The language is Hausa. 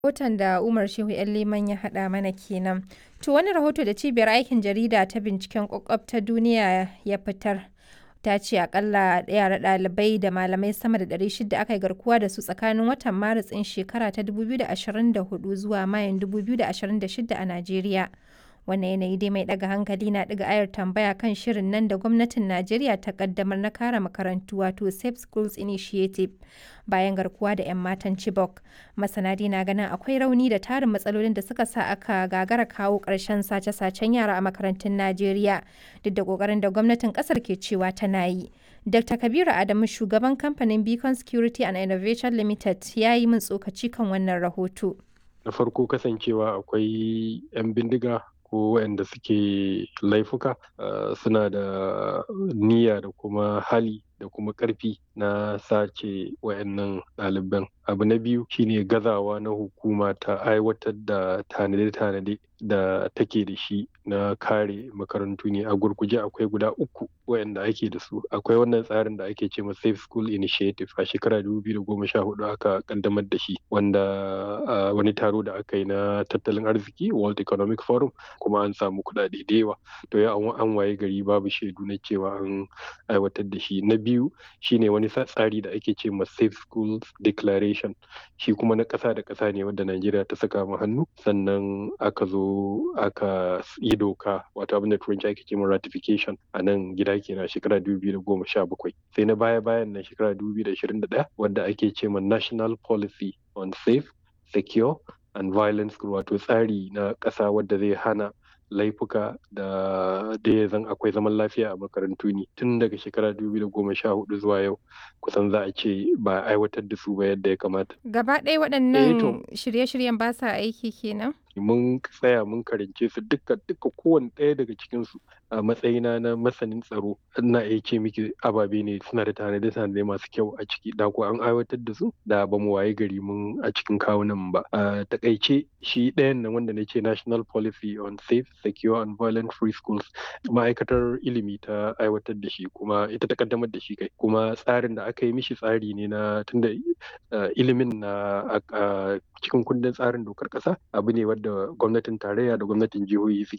Rahoton da Umar Shehu Liman ya haɗa mana kenan. To wani rahoto da cibiyar aikin jarida ta binciken ƙwaƙwaf ta duniya ya fitar ta ce akalla yara ɗalibai da malamai sama da 600 aka yi garkuwa da su tsakanin watan Maris ɗin shekara ta 2024 zuwa Mayun 2026 a Najeriya. Wannan yanayi dai mai ɗaga hankali na ɗiga ayar tambaya kan shirin nan da gwamnatin Najeriya ta ƙaddamar na kare makarantu wato Safe Schools Initiative bayan garkuwa da 'yan matan Chibok. Masana dai na ganin akwai rauni da tarin matsalolin da suka sa aka gagara kawo ƙarshen sace-sacen yara a makarantun Najeriya duk da ƙoƙarin da gwamnatin ƙasar ke cewa tana yi. Dr. Kabiru Adamu shugaban kamfanin Beacon Security and Innovation Limited ya yi min tsokaci kan wannan rahoto. Na farko kasancewa akwai 'yan bindiga ko waɗanda suke laifuka suna da niyya da kuma hali da kuma ƙarfi na sace wayannan ɗaliban abu na biyu shine gazawa na hukuma ta aiwatar da tanade-tanade da take da shi na kare makarantu ne a gurguje akwai guda uku wayanda ake da su akwai wannan tsarin da ake ce ma safe school initiative a shekara 2014 aka kaddamar da shi wanda wani taro da aka yi na tattalin arziki world economic forum kuma an samu kuɗaɗe da yawa to ya an waye gari babu shaidu na cewa an aiwatar da shi na biyu shine wani tsari da ake ce ma safe schools declaration shi kuma na ƙasa da ƙasa ne wanda najeriya ta saka mu hannu sannan aka zo aka yi doka wato abin da turanci ake ce ma ratification a nan gida kenan shekara 2017 sai na baya bayan nan shekara 2021 wanda ake ce ma national policy on safe secure and violence wato tsari na ƙasa wadda zai hana laifuka da da ya zan akwai zaman lafiya a makarantu ne tun daga shekara 2014 zuwa yau kusan za a ce ba aiwatar da su ba yadda ya kamata. Gaba ɗaya waɗannan shirye-shiryen ba sa aiki kenan? mun tsaya mun karance su duka duka kowane ɗaya daga cikin su a matsayina na masanin tsaro ina iya ce miki ababe ne suna da tanade tanade masu kyau a ciki da ko an aiwatar da su da ba mu waye gari mun a cikin kawunan ba a takaice shi ɗayan nan wanda na ce national policy on safe secure and violent free schools ma'aikatar ilimi ta aiwatar da shi kuma ita ta kaddamar da shi kai kuma tsarin da aka yi mishi tsari ne na tunda ilimin na cikin kundin tsarin dokar ƙasa abu ne wadda gwamnatin tarayya da gwamnatin jihohi suke